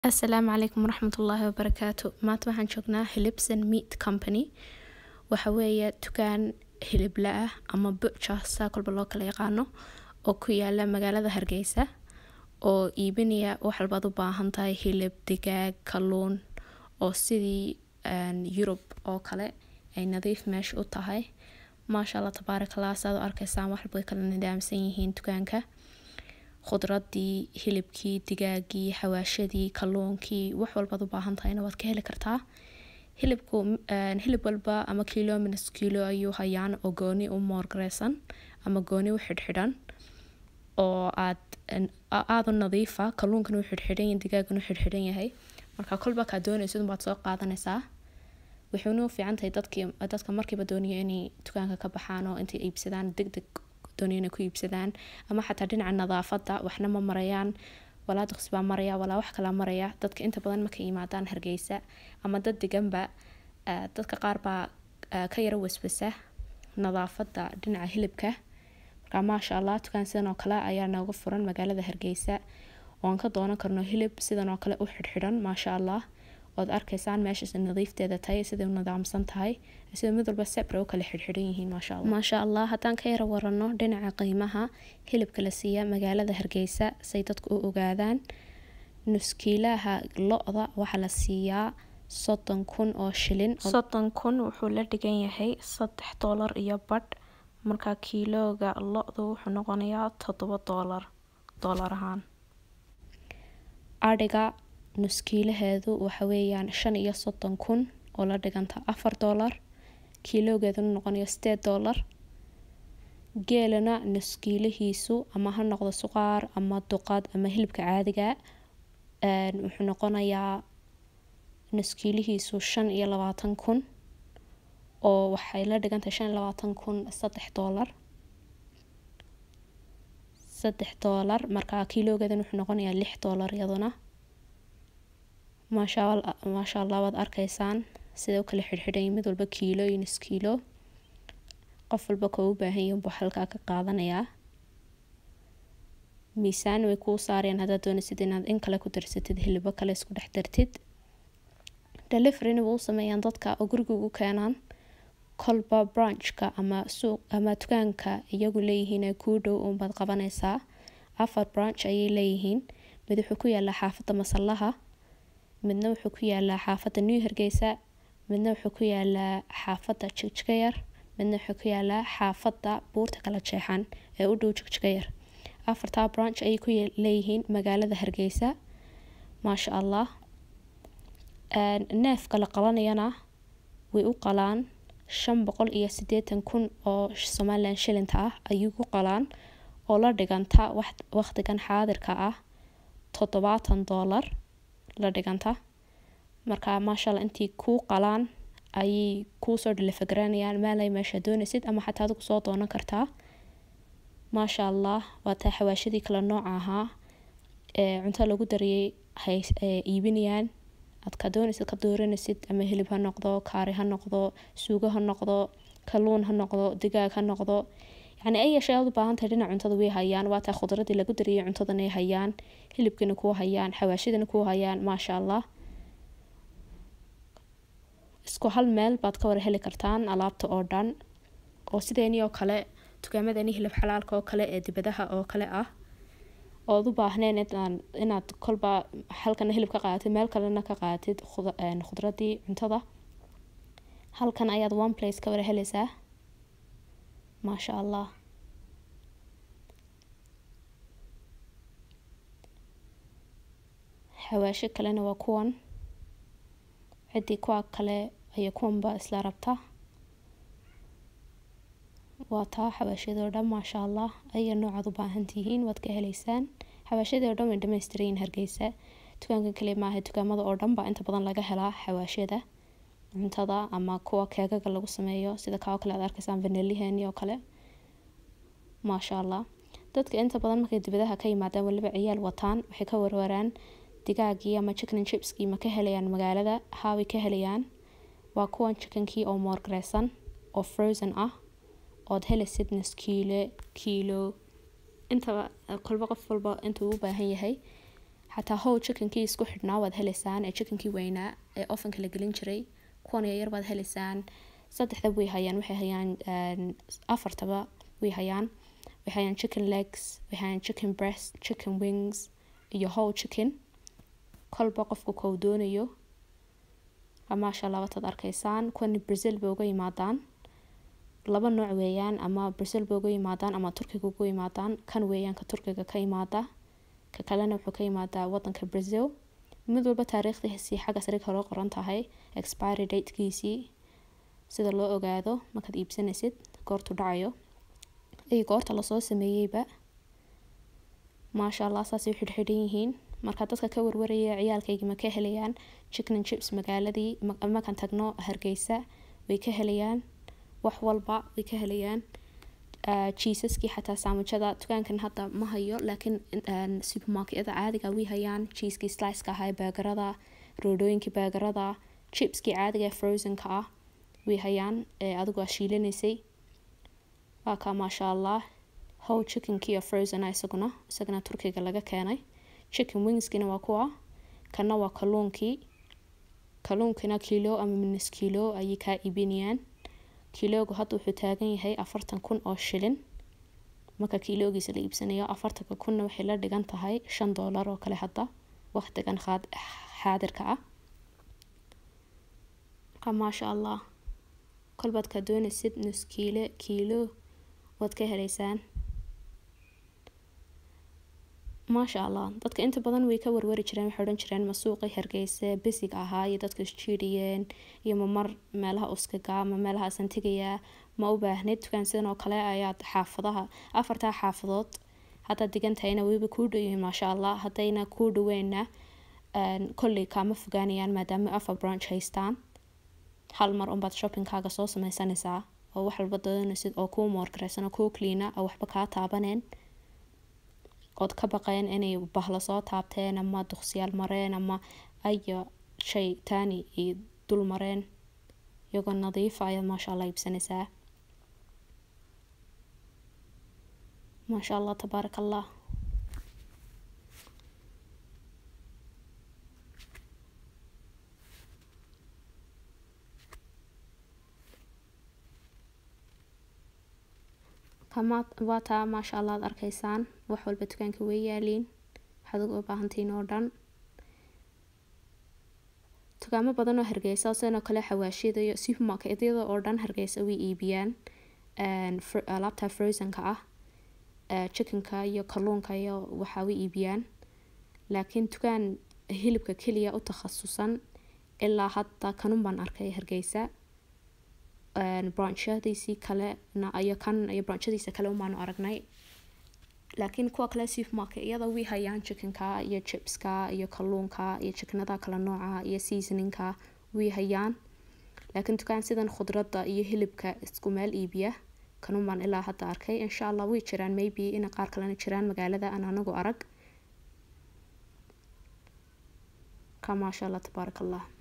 asalaamu calaykum waraxmatullaahi wabarakaatu maanta waxaan joognaa hilibson meat company waxa weeye dukaan hilibla ah ama butcher saa kolba loo kala yaqaano oo ku yaala magaalada hargeysa oo iibinaya wax walbaad u baahan tahay hilib digaag kalluun oo sidii yurub oo kale ay nadiif meesha u tahay maasha allah tabaarakallah saad u arkaysaan wax walba way kala nidaamsan yihiin dukaanka khudradii hilibkii digaagii xawaashadii kalluunkii wax walbaad u baahan tahayna waad ka heli kartaa hilibku hilib walba ama kilo minus kilo ayuu hayaan oo gooni u moorgareysan ama gooni u xidhxidhan oo aad aada u nadiifa kalluunkan u xidhxidhan yahay digaagan u xidhxidhan yahay marka kolba kaa doonaysid baad soo qaadanaysaa waxayna u fiican tahay dadkii dadka markiiba doonaya inay dukaanka ka baxaan oo intay iibsadaan deg deg doonaya inay ku iibsadaan ama xataa dhinaca nadaafada waxna ma marayaan walaa duqsi baa maraya walaa wax kalaa maraya dadka inta badan markay yimaadaan hargeysa ama dad deganba dadka qaar baa ka yara waswasa nadaafada dhinaca hilibka marka maasha allah dukaan sidan oo kale ayaa nooga furan magaalada hargeysa oon ka doonan karno hilib sidan oo kale u xidhxidhan maasha allah ood arkaysaan meeshaas nadiifteeda tahay siday u nidaamsan tahay sida mid walba sebre u kala xidhxidhan yihiin maasha allah maasha allah haddaan ka yara warano dhinaca qiimaha hilibka la siiya magaalada hargeysa say dadku u ogaadaan nuskiilaha lo-da waxaa la siiyaa soddon kun oo shilin soddon kun wuxuu la dhigan yahay saddex doolar iyo badh marka kiilooga lo-du wuxuu noqonayaa toddoba doolar doolar ahaan adhiga nuskiilaheedu waxa weeyaan shan iyo soddon kun oo la dhiganta afar doolar kiiloogeeduna noqonayo sideed doolar geelana nuskiilihiisu ama ha noqdo suqaar ama duqad ama hilibka caadiga wuxuu noqonayaa nuskiilihiisu shan iyo labaatan kun oo waxay la dhigantahay shan iyo labaatan kun saddex doolar saddex doolar markaa kiiloogeedan wuxuu noqonayaa lix doolar iyaduna maasha maasha allah waad arkaysaan sida u kala xidhxidhanya mid walba kiilo iyo nus kiilo qof walba koo u baahan yahi buu halkaa ka qaadanayaa miisaan way kuu saarayaan haddaad doonaysid inaad in kale ku darsatid hilibo kale isku dhex dartid deliveryna way u sameeyaan dadka oo guriga ugu keenaan kolba branchka ama suuq ama dukaanka iyagu leeyihiin ee kuu dhow uunbaad qabanaysaa afar branch ayay leeyihiin mid wuxuu ku yaalaa xaafadda masallaha midna wuxuu ku yaalaa xaafadda new hargeysa midna wuxuu ku yaalaa xaafadda jigjigayar midna wuxuu ku yaalaa xaafadda buurta kala jeexan ee u dhow jigjigayar afartaa branch ayay ku leeyihiin magaalada hargeysa maasha allah neefka la qabanayana way u qalaan shan boqol iyo siddeetan kun oo somalilan shilinta ah ayuu ku qalaan oo la dhiganta waqtigan xaadirka ah toddobaatan doolar la dhiganta marka maashaalla intii kuu qalaan ayay kuusoo dhalifagareenayaan meelay meesha doonaysid ama xataa adigu soo doonan kartaa maasha allah waa taa xawaashadii kale nooca ahaa ee cunto lagu dariyay hay iibinayaan aad ka doonaysid ka dooranaysid ama hilib ha noqdo kaari ha noqdo suugo ha noqdo kalluun ha noqdo digaag ha noqdo yacni ay yeeshay aad u baahan tahay dhinac cuntada way hayaan waa taa khudradii lagu dariyay cuntadana ay hayaan hilibkina kuu hayaan xawaashidana kuu hayaan maasha allah isku hal meel baad ka wara heli kartaan alaabta oo dhan oo sideeni oo kale dukaamadani hilib xalaalka oo kale ee dibadaha oo kale ah ood u baahneen inaad kolba halkana hilib ka qaadatid meel kalena ka qaadatid khudradii cuntada halkan ayaad one place ka wara helaysaa maasha allah xawaasho kalena waa kuwan ciddii kuwa kale ayaa kuwanba isla rabta waa taa xawaashadoo dhan maasha allah aya noocaad u baahan tihiin waad ka heleysaan xawaashadii oo dhan way dhamaystirayin hargeysa dukaankan kale maaha dukaamada oo dhan baa inta badan laga helaa xawaashada cuntada ama kuwa keegaga lagu sameeyo sida kaa oo kale aad arkaysaan vaniliheni oo kale maasha allah dadka inta badan markay dibadaha ka yimaadaan waliba ciyaal wataan waxay ka warwaraan digaagii ama chicken chipskii ma ka helayaan magaalada haaway ka helayaan waa kuwan chickenkii oo moorgareysan oo frozen ah ood helaysid nus kiile kiilo intaba kolba qof walba intuu u baahan yahay xataa how chickenkii isku xidhnaa waad heleysaan ee chickenkii weynaa ee ofanka la gelin jiray kuwan yaryar baad heleysaan saddexda way hayaan waxay hayaan afartaba way hayaan waxay hayaan chicken legs waxay hayaan chicken breast chicken wings iyo how chicken kolba qofku kow doonayo maasha allah wataad arkaysaan kuwani brazil bay uga yimaadaan laba nooc weeyaan ama brazil bay uga yimaadaan ama turkiga uga yimaadaan kan weeyaan ka turkiga ka yimaada ka kalena wuxuu ka yimaadaa wadanka brazil mid walba taariikhdiisii xagga sare kaloo qoran tahay expiry datekiisii sida loo ogaado markaad iibsanaysid goortu dhacayo iyo goorta lasoo sameeyeyba maasha allah saasay u xidhxidhan yihiin marka dadka ka warwaraya ciyaalkaygi ma ka helayaan chicken chips magaaladii markaan tagno hargeysa way ka helayaan wax walba way ka helayaan jiisaskii xataa saamujada dukaankan hadda ma hayo laakiin supermarketyada caadiga way hayaan jiiskii sliceka ahaa baagarada roodhooyinkii baagarada chipskii caadiga ee frozenka ah way hayaan ee adigu aa shiilanaysay waa kaa maasha allah how chickenkii oo frozen isaguna isagana turkiga laga keenay chicken wingskina waa kuwa kana waa kalluunkii kalluunkina kilo ama minus kilo ayay kaa iibinayaan kiloogu hadda wuxuu taagan yahay afartan kun oo shilin marka kiloogiisa la iibsanayo afartanka kunna waxay la dhigan tahay shan doolar oo kale hadda waqtigan xaadirka ah marka maasha allah kolbaad kaa doonaysid nus kiile kiilo waad ka heleysaan maasha allah dadka inta badan way ka warwari jireen waxay odhan jireen ma suuqii hargeysa besiga ahaa iyo dadka isjiidhiyeen iyo mamar meelaha uskaga ama meelahaasan tegayaa ma u baahneyd dukaan sidan oo kale ayaad xaafadaha afartaa xaafadood haddaad digan tahayna weliba kuu dhowyihiin maasha allah haddayna kuu dhaweenna kolley kaama fogaanayaan maadaama afar branch haystaan hal mar unbaad shoppingkaaga soo sameysanaysaa oo wax walba doonaysid oo kuu moorgareysan oo kuu kliina oo waxba kaa taabaneen ood ka baqeen inay bahla soo taabteen ama duqsiyaal mareen ama ayo shay taani ay dul mareen iyagoo nadiifa ayaad maasha allah iibsanaysaa maasha allah tabaarak allah waa taa maasha allah ad arkaysaan wax walba dukaanka way yaaliin waxaad uga baahantiin oo dhan dukaamo badan oo hargeysa sidoo kale xawaashiyada iyo supermarketyada oo dhan hargeysa way iibiyaan alaabta frozenka ah chickenka iyo kalluunka iyo waxaa way iibiyaan laakiin dukaan hilibka keliya u takhasusan ilaa hadda kanun baan arkay hargeysa branchadiisii kalena iyo kan iyo branchadiisa kale umaanu aragnay laakiin kuwa kale supermarket iyada way hayaan chickenka iyo chipska iyo kalluunka iyo chickenada kala nooca iyo seasoninka way hayaan laakiin dukaan sidan khudradda iyo hilibka isku meel iibiya kanun baan ilaa hadda arkay insha allah way jiraan maybe ina qaar kalena jiraan magaalada aan anagu arag ka maasha allah tabaarak allah